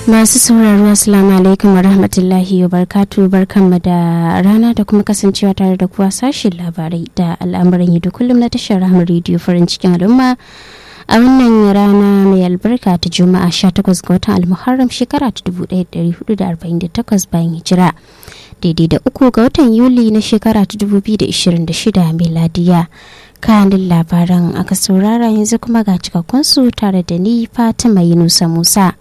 Masu sauraro Assalamu alaikum wa rahmatullahi wa barkatu barkanmu da rana da kuma kasancewa tare da kuwa sashen labarai da al'amuran yi da kullum na tashar rahama rediyo farin cikin al'umma a wannan rana mai albarka ta juma'a 18 ga watan almuharram shekara ta 1448 bayan hijira daidai da uku ga watan yuli na shekara ta 2026 miladiya kanin labaran aka saurara yanzu kuma ga cikakkunsu tare da ni fatima yunusa musa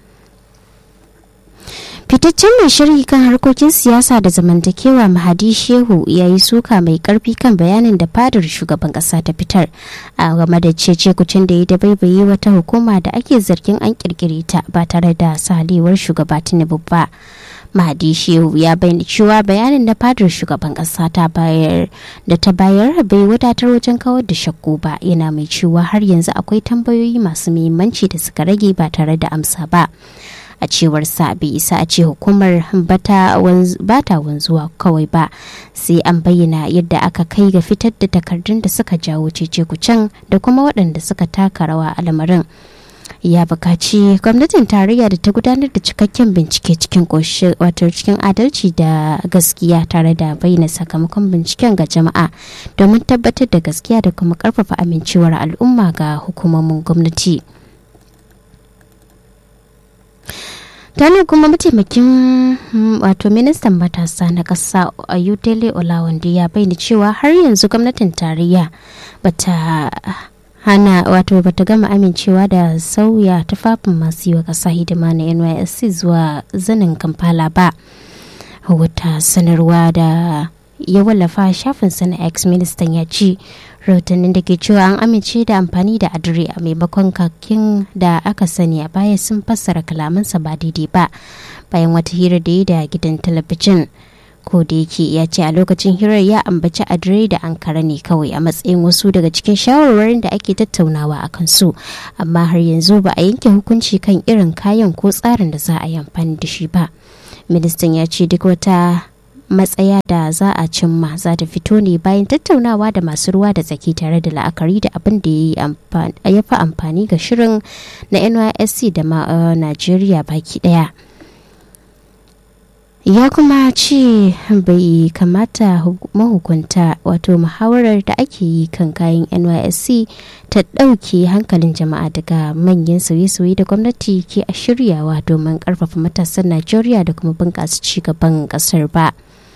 fitaccen mai sharhi kan harkokin siyasa da zamantakewa mahadi shehu ya yi suka mai karfi kan bayanin da fadar shugaban kasa ta fitar a game da cece kucin da ya dabaibaye wata hukuma da ake zargin an kirkire ta ba tare da salewar shugaba tinubu ba mahadi shehu ya bayyana cewa bayanin da fadar shugaban kasa ta bayar da ta bayar bai wadatar wajen kawar da shakku ba yana mai cewa har yanzu akwai tambayoyi masu muhimmanci da suka rage ba tare da amsa ba a cewar sa bai isa a ce hukumar bata wanzuwa kawai ba sai an bayyana yadda aka kai ga fitar da takardun da suka jawo cece kucen da kuma waɗanda suka taka rawa a lamarin ya bukaci gwamnatin tarayya da ta gudanar da cikakken bincike cikin wato cikin adalci da gaskiya tare da bayyana sakamakon binciken ga jama'a domin tabbatar da gaskiya da kuma karfafa amincewar al'umma ga hukumomin gwamnati. tani kuma mataimakin wato ministan matasa na ƙasa ayutele olawande ya bayyana cewa har yanzu gwamnatin tarayya bata hana wato bata gama amincewa da sauya tufafin masu yi wa ƙasa hidima na nysc zuwa zanin kampala ba wata sanarwa da ya wallafa shafin na x ministan ya ce rahotannin da ke cewa an amince da amfani da adire a maimakon kakin da aka sani a baya sun fassara kalamansa ba daidai ba bayan wata hira da yi da gidan talabijin ko da yake ya ce a lokacin hirar ya ambaci adire da ankara ne kawai a matsayin wasu daga cikin shawarwarin da ake tattaunawa a kansu amma har yanzu ba a yanke hukunci kan irin kayan ko tsarin da za a yi amfani da shi ba ministan ya ce duk wata matsaya da za a cimma za ta fito ne bayan tattaunawa da masu ruwa da tsaki tare da la'akari da abin da ya fi amfani ga shirin na nysc da ma najeriya baki daya ya kuma ce bai kamata mahukunta wato muhawarar da ake yi kan kayan nysc ta ɗauke hankalin jama'a daga manyan sauye-sauye da gwamnati ke a shiryawa domin ƙarfafa matasan najeriya da kuma bunƙasa cigaban ƙasar ba.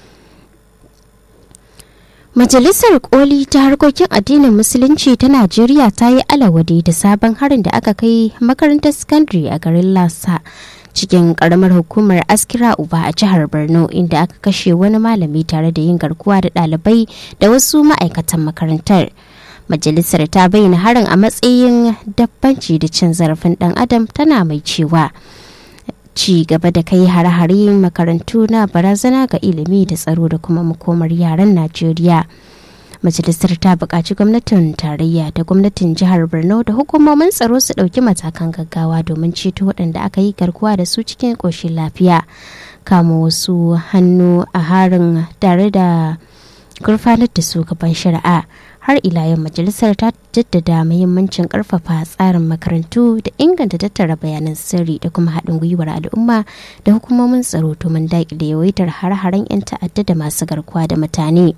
Majalisar Koli ta harkokin addinin Musulunci ta Najeriya ta yi alawade da sabon harin da aka kai makarantar sakandare a garin Lasa cikin karamar hukumar Askira Uba a jihar Borno inda aka kashe wani malami tare da yin garkuwa da ɗalibai da wasu ma'aikatan makarantar. Majalisar ta bayyana harin a matsayin dabbanci da cin zarafin ɗan adam tana mai cewa. ci gaba da kai hare-hare makarantu na barazana ga ilimi da tsaro da kuma makomar yaran najeriya majalisar ta buƙaci gwamnatin tarayya da gwamnatin jihar borno da hukumomin tsaro su ɗauki matakan gaggawa domin ceto waɗanda aka yi garkuwa da su cikin ƙoshin lafiya kama wasu hannu a harin tare da gurfanar da su gaban shari'a har ila yau majalisar ta jaddada muhimmancin karfafa tsarin makarantu da inganta tattara bayanan sirri da kuma haɗin gwiwar al'umma da hukumomin tsaro domin daƙile yawaitar har-haren 'yan ta'adda da masu garkuwa da mutane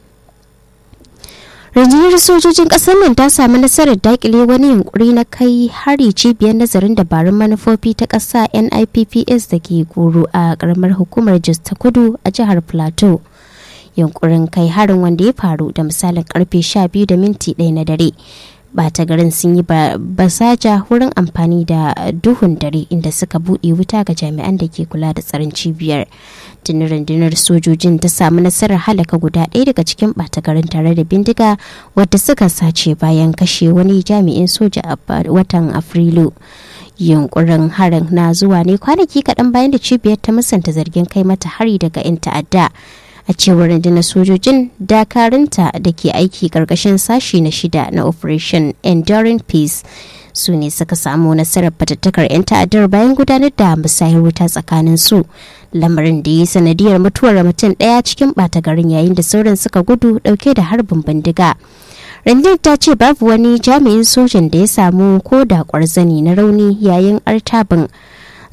rundunar sojojin ƙasar nan ta sami nasarar daƙile wani yunkuri na kai hari cibiyar nazarin dabarun manufofi ta ƙasa nipps da ke goro a ƙaramar hukumar jos ta kudu a jihar plateau yunkurin kai harin wanda ya faru da misalin karfe 12 da minti ɗaya na dare bata garin sun yi basaja wurin amfani da duhun dare inda suka buɗe wuta ga jami'an da ke kula da tsaron cibiyar tuni rundunar sojojin ta samu nasarar halaka guda ɗaya daga cikin ɓata garin tare da bindiga wadda suka sace bayan kashe wani jami'in soja a watan afrilu yunkurin harin na zuwa ne kwanaki kaɗan bayan da cibiyar ta musanta zargin kai mata hari daga 'yan ta'adda a cewar rundunar sojojin dakarunta da ke aiki karkashin sashi na shida na operation enduring peace su ne suka samu nasarar fatattakar 'yan ta'addar bayan gudanar da musayar wuta tsakanin su lamarin da ya sanadiyar mutuwar mutum ɗaya cikin ɓata garin yayin da sauran suka gudu ɗauke da harbin bindiga rundunar ta ce babu wani jami'in sojan da ya samu ko da kwarzani na rauni yayin artabin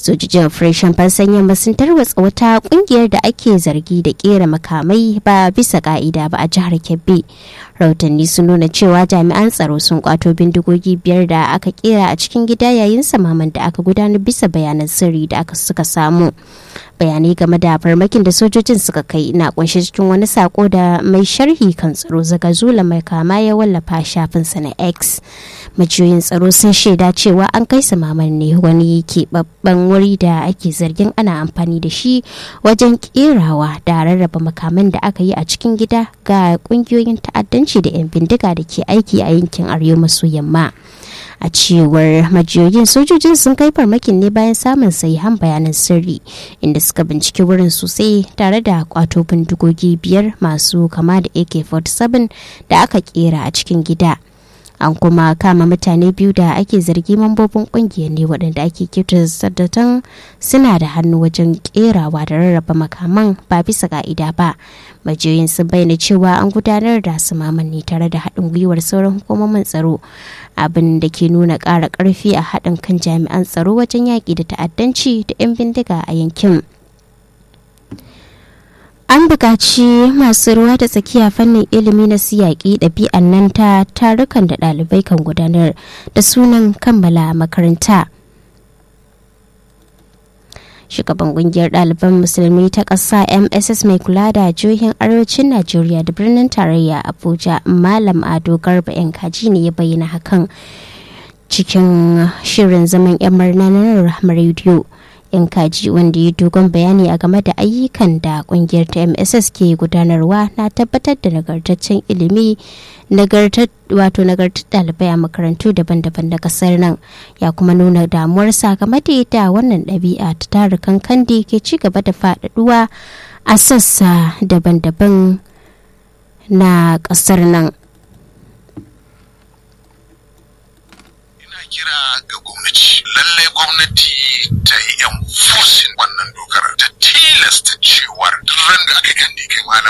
sojojin operation fansan yamma sun tarwatsa wata kungiyar da ake zargi da kera makamai ba bisa ka'ida ba a jihar kebbi rahotanni sun nuna cewa jami'an tsaro sun kwato bindigogi biyar da aka kera a cikin gida yayin samaman da aka gudanar bisa bayanan sirri da aka suka samu bayanai game da farmakin da sojojin suka kai na kunshe cikin wani sako da mai sharhi kan tsaro zagazula mai kama ya wallafa shafinsa na x majiyoyin tsaro sun shaida cewa an kai samaman ne wani keɓaɓɓen wuri da ake zargin ana amfani da shi wajen kerawa da rarraba makaman da aka yi a cikin gida ga ƙungiyoyin ta'addanci da 'yan bindiga da ke aiki a yankin arewa maso yamma a cewar majiyoyin sojojin sun kai farmakin ne bayan samun sahihan bayanan sirri inda suka binciki wurin sosai tare da kwato bindigogi biyar masu kama da ak-47 da aka kera a cikin gida an kuma kama mutane biyu da ake zargi mambobin kungiyar ne waɗanda ake kyautata suna da hannu wajen kerawa da rarraba makaman ba bisa ka'ida ba majiyoyin sun bayyana cewa an gudanar da sumaman ne tare da haɗin gwiwar sauran hukumomin tsaro abin da ke nuna ƙara ƙarfi a haɗin kan jami'an tsaro wajen yaƙi da ta'addanci da 'yan bindiga a yankin an buƙaci masu ruwa da tsakiya fannin ilimi na siyaƙi ɗabi'an nan ta tarukan da ɗalibai kan gudanar da sunan kammala makaranta shugaban kungiyar ɗaliban musulmi ta ƙasa mss mai kula da jihohin arewacin najeriya da birnin tarayya abuja malam ado garba yan kaji ne ya bayyana hakan cikin shirin zaman yan murna na rahmar rediyo yan kaji wanda ya dogon bayani a game da ayyukan da kungiyar ta mss ke gudanarwa na tabbatar da nagartaccen ilimi wato nagartar ɗalibai a makarantu daban-daban na kasar nan ya kuma nuna damuwarsa game da yadda wannan ɗabi'a ta tarukan kandi ke ci gaba da faɗaɗuwa a sassa daban-daban na ƙasar nan kira ga gwamnati lallai gwamnati ta yi enforcing wannan dokar ta tilasta cewar ran da aka kandi kai malam